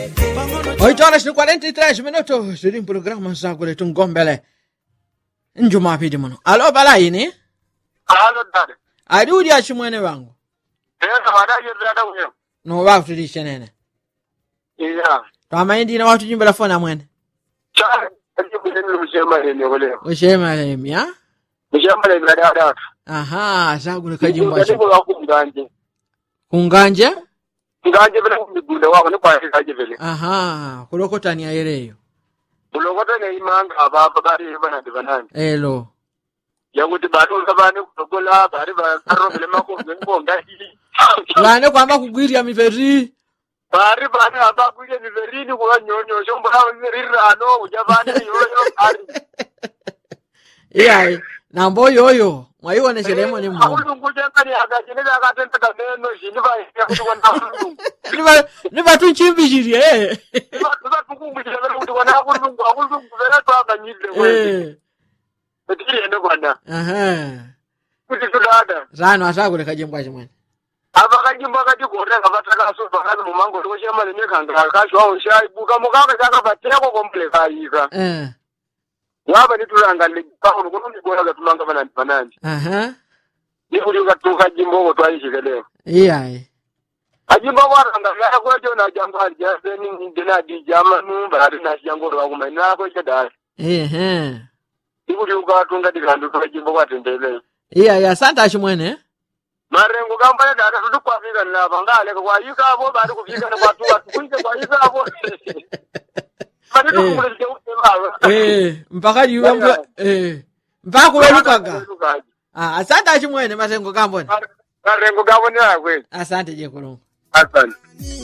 8 horas e 43 minutos zili mpulogalamu zako letu ngombele njumapili muno alo balaini Halo dada. ali uli achimwene wangu Tena wadaje dada huyo? no wakutulishe nene Iya. twamaindina watujimbela foni amwene Cha, kaje kuzeni mshema ni ole. ushemalemi a Mshema ni dada dada. aha zagule kajimbo Kaje kwa kumganje. kunganje Nganje vile kumigunda wako ni kwa kaje vile. aha kulokotania yereyo Ulokota ne imanga ababa bari bana divanani. elo Yakuti bado kabani kutokola bari ba karo vile mako ngonga hii. lane kwamba kugwirya miveri Bari bana aba kuye ni verini kwa nyonyo shombo na virirano ujabane yoyo bari. iyayi nambo yoyo mwaiwoneshelemo ni mmoja Ulungu jengani akajineza akatenda kameno shini ba yakuti kwa ulungu. Niva- nivatunchimbichirie eh. etiende kwana aha kuti tudada zano asagule kajimbo chimwene avakanyimba katigoreka vatakaso vakati mumango tokoshemalenekanga kashwawo shaibuka mukaka chakavateko komple kayika eh. wava nitulanga lekauno kunomigona katumanga vanani vanani aha nikuti ukatuka jimboko twaishikelewa iyayi ajimba kwaranga yakwejo najangwarijasenidenadijamanu vari nasiyangorwakumainakwechodai ehe ikuti ukatunga dikandu twajimbo kwatendeleyo iyayi asante achimwene marengo kambaya dada tuti kwafika nilapa ngaleka kwayikavo bari kufikana kwatuka tukuite kwayikavo vanitokumulesikeutevava eh. mpaka jiwe mbu eh. mpaka kuwelukaga ah, asante achimwene masengo kambone marengo kavonera kweli asante jekulungu asante